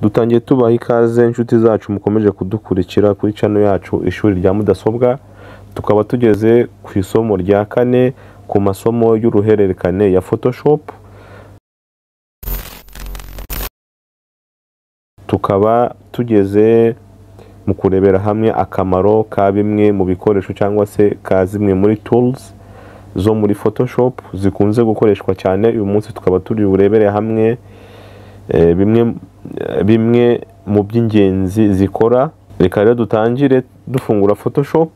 dutangiye tubaha ikaze inshuti zacu mukomeje kudukurikira kuri cano yacu ishuri rya mudasobwa tukaba tugeze ku isomo rya kane ku masomo y'uruhererekane ya photoshop tukaba tugeze mu kurebera hamwe akamaro ka bimwe mu bikoresho cyangwa se ka zimwe muri tools zo muri photoshop zikunze gukoreshwa cyane uyu munsi tukaba turi burebere hamwe eh, bimwe bimwe mu by'ingenzi zikora reka rero dutangire dufungura photoshop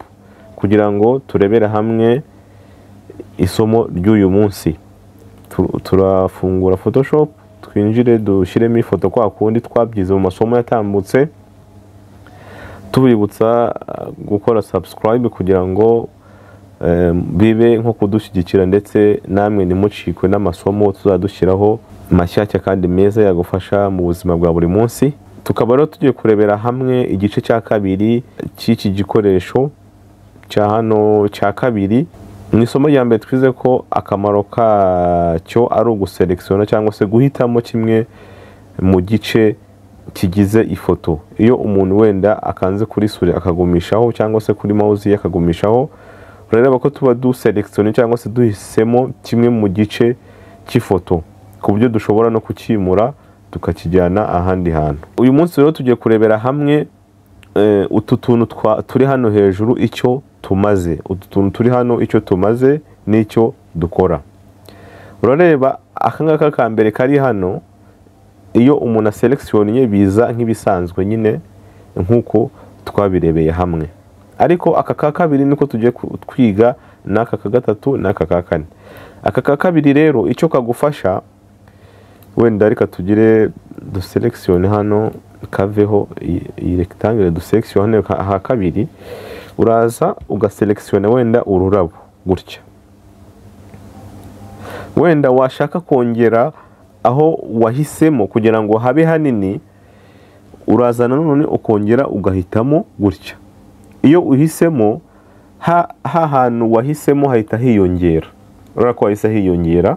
kugira ngo turebere hamwe isomo ry'uyu munsi Tu- turafungura photoshop twinjire dushyiremo ifoto kwa kundi twabyize mu masomo yatambutse tubibutsa eh, gukora subscribe kugira ngo eh, bibe nko kudushyigikira ndetse namwe ntimucikwe n'amasomo tuzadushyiraho mashyashya kandi meza yagufasha mu buzima bwa buri munsi tukaba rero tugiye kurebera hamwe igice cya kabiri cy'iki gikoresho cya hano cya kabiri mu isomo rya mbere twize ko akamaro kacyo ari uguselekisiona cyangwa se guhitamo kimwe mu gice kigize ifoto iyo umuntu wenda akanze kuri suri akagumishaho cyangwa se kuri mouse ye akagumishaho urareba ko tuba duselekisiona cyangwa se duhisemo kimwe mu gice cy'ifoto ku buryo dushobora no kukimura tukakijyana ahandi hantu uyu munsi rero tugiye kurebera hamwe eh, utu tuntu twa- turi hano hejuru icyo tumaze utu tuntu turi hano icyo tumaze n'icyo dukora urareba aka ngaka ka mbere kari hano iyo umuntu aselekisiyoniye biza nk'ibisanzwe nyine nk'uko twabirebeye hamwe ariko aka ka kabiri niko tugiye ku- twiga n'aka ka gatatu n'aka ka kane aka ka kabiri rero icyo kagufasha wenda reka tugire duselekisiyoni hano kaveho iyi- iyi rekitangire duselekisiyoni hano ka- aha kabiri uraza ugaselekisiyona wenda ururabo gutya wenda washaka kongera aho wahisemo kugira ngo habe hanini urazana none ukongera ugahitamo gutya iyo uhisemo ha ha hantu wahisemo hahita hiyongera urabona ko hahise hiyongera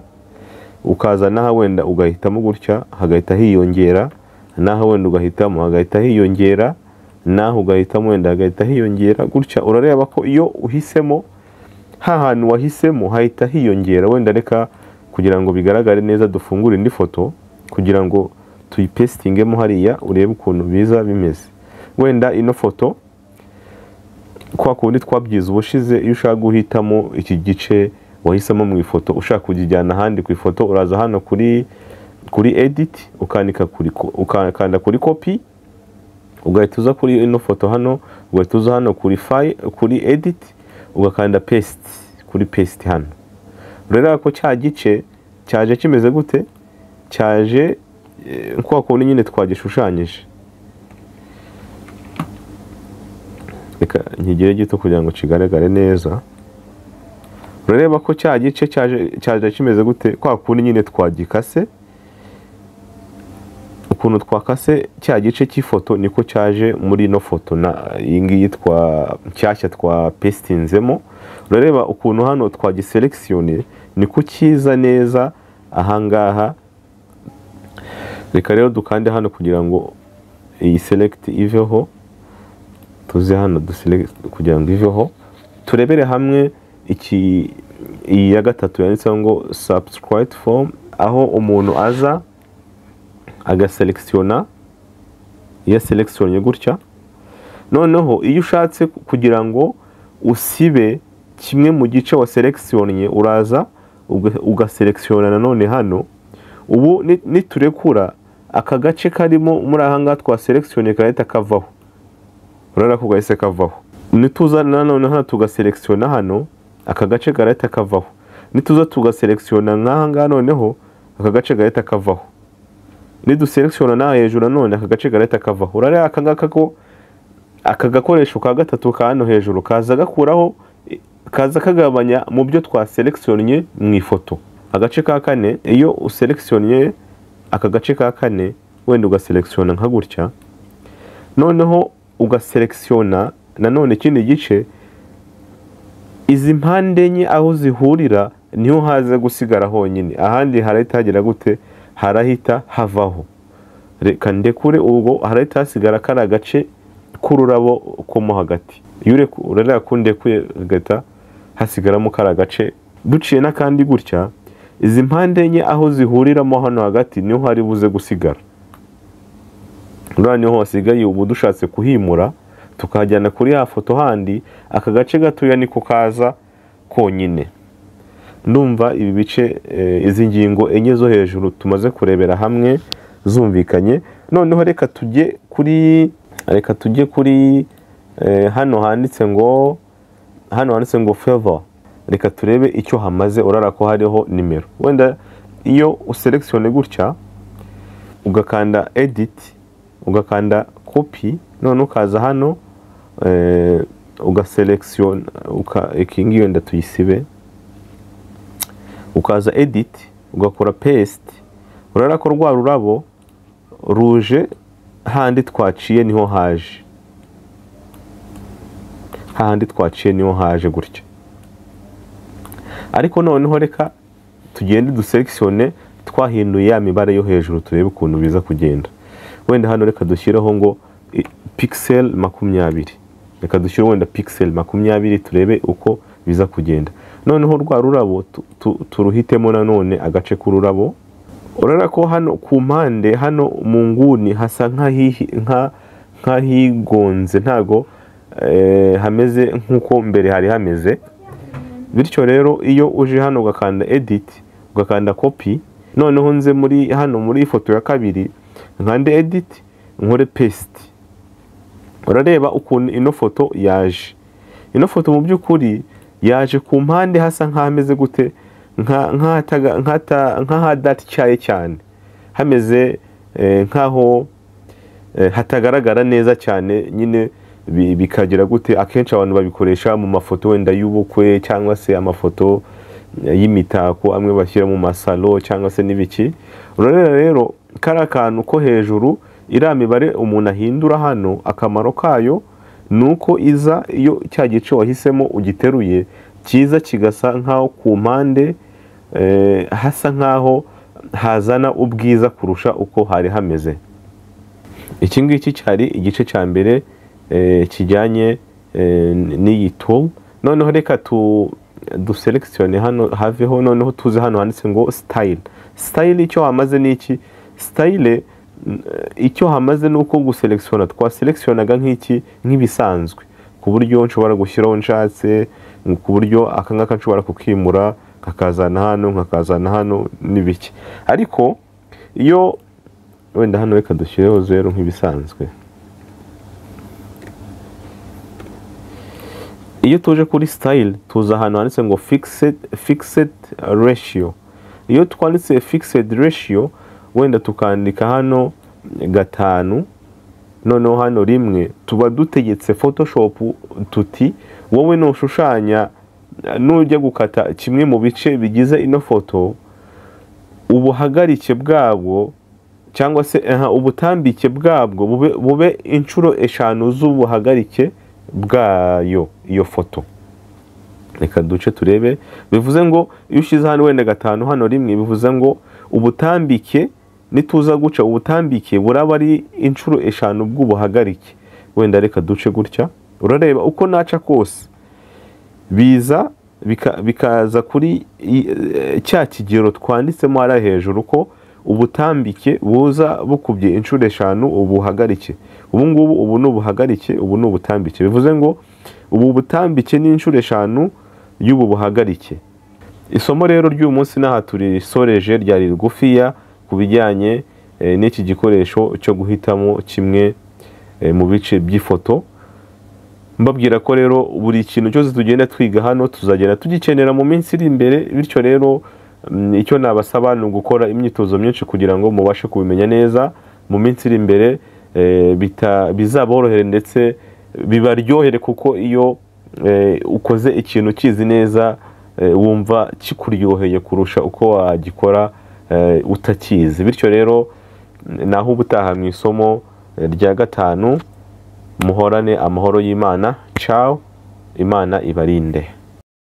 ukaza n'aha wenda ugahitamo gutya hagahita hiyongera n'aha wenda ugahitamo hagahita hiyongera n'aha ugahitamo wenda hagahita hiyongera gutya urareba ko iyo uhisemo ha hantu wahisemo hahita hiyongera wenda reka kugira ngo bigaragare neza dufungure indi foto kugira ngo tuyipesitingemo hariya urebe ukuntu biza bimeze wenda ino foto kwa kundi twabyize ubushize iyo ushaka guhitamo iki gice wahisemo mu ifoto ushaka kukijyana ahandi ku ifoto uraza hano kuri kuri edit ukanika kuri ko- ukakanda kuri copy ugahita uza kuri ino foto hano ugahita uza hano kuri file kuri edit ugakanda paste kuri paste hano rero ko cya gice cyaje kimeze gute cyaje eh, kwa kundi nyine twagishushanyije reka nkigire gito kugira ngo kigaragare neza urareba ko cya gice cyaje cyaje kimeze gute kwa kundi nyine twagikase ukuntu twakase cya gice cy'ifoto niko cyaje muri ino foto na iyi ngiyi twa nshyashya twa pestinzemo urareba ukuntu hano twagiselekisiyone niko cyiza neza ahangaha reka rero dukande hano kugira ngo iyi select iveho tuze hano duselect kugira ngo iveho turebere hamwe iki iyi ya gatatu yanditseho ngo subscribe form aho umuntu aza agaselekisiyona iyo aselekisiyonye gutya noneho iyo ushatse kugira ngo usibe kimwe mu gice wa selekisiyonye uraza uga- ugaselekisiyona nanone hano ubu ni- niturekura aka gace karimo muri aha ngaha twa selekisiyonye karahita kavaho urabona ko gahise kavaho nituza nanone hano tugaselekisiyona hano aka gace karahita kavaho nituza tugaselekisiyona nk'aha ngaha noneho aka gace gahita kavaho niduselekishona nawe hejuru nanone aka gace gahita kavaho urareba aka ngaka ko aka gakoresho ka gatatu ka hano hejuru kaza gakuraho i- kaza kagabanya mu byo twaselekisiyonye mu ifoto agace ka kane iyo uselekisiyonye aka gace ka kane wenda ugaselekisiyona nka gutya noneho ugaselekisiyona nanone ikindi gice izi mpande enye aho zihurira niho haza gusigara honyine ahandi harahita hagera gute harahita havaho reka ndekure ubwo harahita hasigara kari agace k'ururabo ko mo hagati iyo urareba ko ndekuye hagahita hasigaramo kari agace duciye n'akandi gutya izi mpande enye aho zihuriramo hano hagati niho hari buze gusigara urabona niho hasigaye ubu dushatse kuhimura tukahajyana kuri ya foto handi aka gace gatoya niko kaza konyine ndumva ibi bice izi ngingo enye zo hejuru tumaze kurebera hamwe zumvikanye noneho reka tujye kuri reka tujye kuri hano handitse ngo hano handitse ngo feva reka turebe icyo hamaze urara ko hariho nimero wenda iyo uselekisiyone gutya ugakanda editi ugakanda kopi none ukaza hano ugaselekisiyona iki ngiyo wenda tuyisibe ukaza editi ugakora pesite urabona ko rwa rurabo ruje handi twaciye niho haje hahandi twaciye niho haje gutya ariko noneho reka tugende dusekisiyone twahinduye ya mibare yo hejuru turebe ukuntu biza kugenda wenda hano reka dushyireho ngo pixel makumyabiri reka dushyire wenda pixel makumyabiri turebe uko biza kugenda noneho rwa rurabo turuhitemo nanone agace k'ururabo urabona ko hano ku mpande hano mu nguni hasa nk'ahigonze ntago hameze nk'uko mbere hari hameze bityo rero iyo uje hano ugakanda editi ugakanda kopi noneho nze muri hano muri ifoto ya kabiri nkande editi nkore pesiti urareba ukuntu ino foto yaje ino foto mu by'ukuri yaje ku mpande hasa nk'ahameze gute nk'ahadatyaye cyane hameze nk'aho hatagaragara neza cyane nyine bikagira gute akenshi abantu babikoresha mu mafoto wenda y'ubukwe cyangwa se amafoto y'imitako amwe bashyira mu masalo cyangwa se n'ibiki urabona rero kari akantu ko hejuru iriya mibare umuntu ahindura hano akamaro kayo ni uko iza iyo cya gice wahisemo ugiteruye cyiza kigasa nk'aho ku mpande hasa nk'aho hazana ubwiza kurusha uko hari hameze iki ngiki cyari igice cya mbere kijyanye n'iyi tool noneho reka duselekisiyone hano haveho noneho tuze hano handitse ngo sitayile sitayile icyo hamaze ni iki sitayile icyo hamaze ni uko guselekisiyona twaselekisiyonaga nk'iki nk'ibisanzwe ku buryo nshobora gushyiraho nshatse ku buryo aka ngaka nshobora kukimura nkakazana hano nkakazana hano n'ibiki ariko iyo wenda hano reka dushyireho zeru nk'ibisanzwe iyo tuje kuri sitayile tuza ahantu handitse ngo fikisedi resiyo iyo twanditse fikisedi resiyo wenda tukandika hano gatanu noneho hano rimwe tuba dutegetse photoshopu tuti wowe nushushanya nujya gukata kimwe mu bice bigize ino foto ubuhagarike bwabwo cyangwa se ubutambike bwabwo bube inshuro eshanu z'ubuhagarike bwayo iyo foto reka duce turebe bivuze ngo iyo ushyize hano wenda gatanu hano rimwe bivuze ngo ubutambike nituza guca ubutambike buraba ari inshuro eshanu bw'ubuhagarike wenda reka duce gutya urareba uko naca kose biza bikaza kuri cya kigero twanditsemo hariya hejuru ko ubutambike buza bukubye inshuro eshanu ubuhagarike ubu ngubu ubu ni ubuhagarike ubu ni ubutambike bivuze ngo ubu butambike ni inshuro eshanu y'ubu buhagarike isomo rero ry'uyu munsi n'aha turisoreje ryari rigufiya ku bijyanye n'iki gikoresho cyo guhitamo kimwe mu bice by'ifoto mbabwira ko rero buri kintu cyose tugenda twiga hano tuzagera tugikenera mu minsi iri imbere bityo rero icyo nabasaba ni ugukora imyitozo myinshi kugira ngo mubashe kubimenya neza mu minsi iri imbere bizaborohere ndetse bibaryohere kuko iyo ukoze ikintu ukizi neza wumva kikuryoheye kurusha uko wagikora utakizi bityo rero naho ubutaha mu isomo rya gatanu muhorane amahoro y'imana cawo imana ibarinde